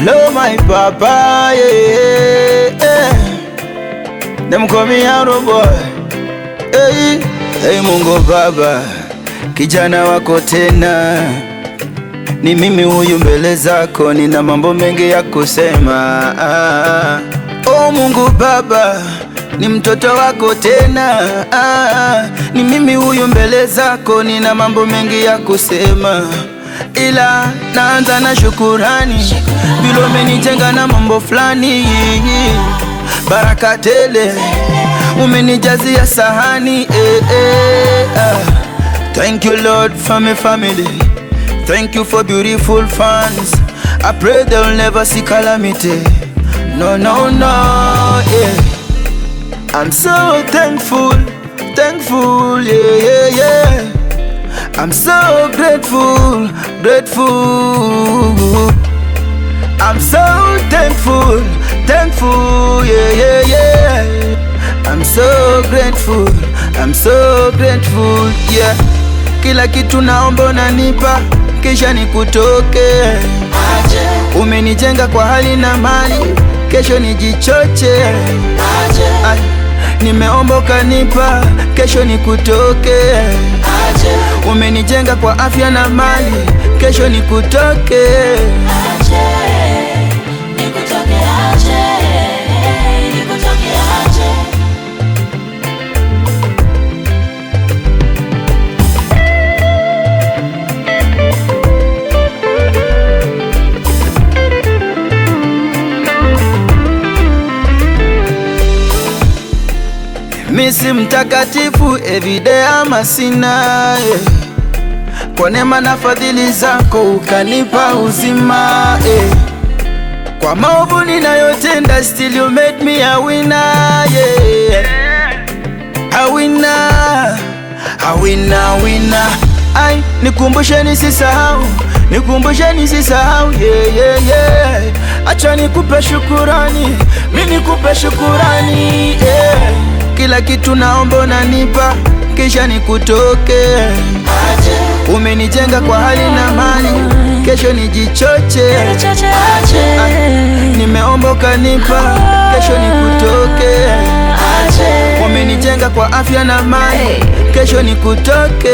Hello my papa, yeah, yeah. Them call me Arrow boy. Hey, hey Mungu Baba, kijana wako tena, ni mimi huyu mbele zako, nina mambo mengi ya kusema. Ah, oh Mungu Baba, ni mtoto wako tena, ah, ni mimi huyu mbele zako, nina mambo mengi ya kusema ila naanza na shukurani, vile umenijenga na mambo fulani, baraka tele umenijazia sahani eh, eh, ah. Thank you Lord for my family, thank you for beautiful fans. I pray they'll never see calamity. No, no, no, yeah. I'm so thankful, thankful, yeah, yeah, yeah. I'm so grateful, grateful. I'm so thankful, thankful, yeah, yeah, yeah. I'm so grateful, I'm so grateful, yeah. Kila kitu naomba unanipa, kisha nikutoke. Umenijenga kwa hali na mali, kesho nijichoche. Ay, nimeomba ukanipa, kesho nikutoke. Umenijenga kwa afya na mali, kesho nikutoke. Misi mtakatifu everyday ama sina yeah. Kwa neema na fadhili zako ukanipa uzima eh. Kwa maovu ninayotenda still you made me a winner yeah. A winner, a winner, winner. Ai, nikumbushe nisisahau, nikumbushe nisisahau yeah, yeah, yeah. Acha nikupe shukurani, mimi nikupe shukurani yeah. Kila kitu naomba unanipa, kisha nikutoke. Umenijenga kwa hali na mali, kesho nijichoche. Nimeomba ukanipa, kesho nikutoke. Umenijenga kwa afya na mali, kesho nikutoke.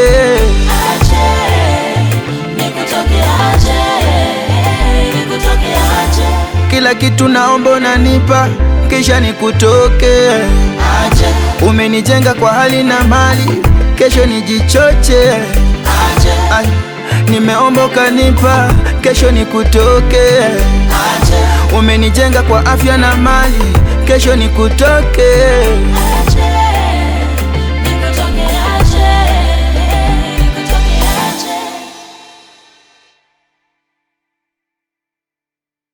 Kila kitu naomba unanipa, kisha nikutoke. Umenijenga kwa hali na mali, kesho nijichoche. Ay, nimeomba ukanipa, kesho nikutoke. Umenijenga kwa afya na mali, kesho nikutoke.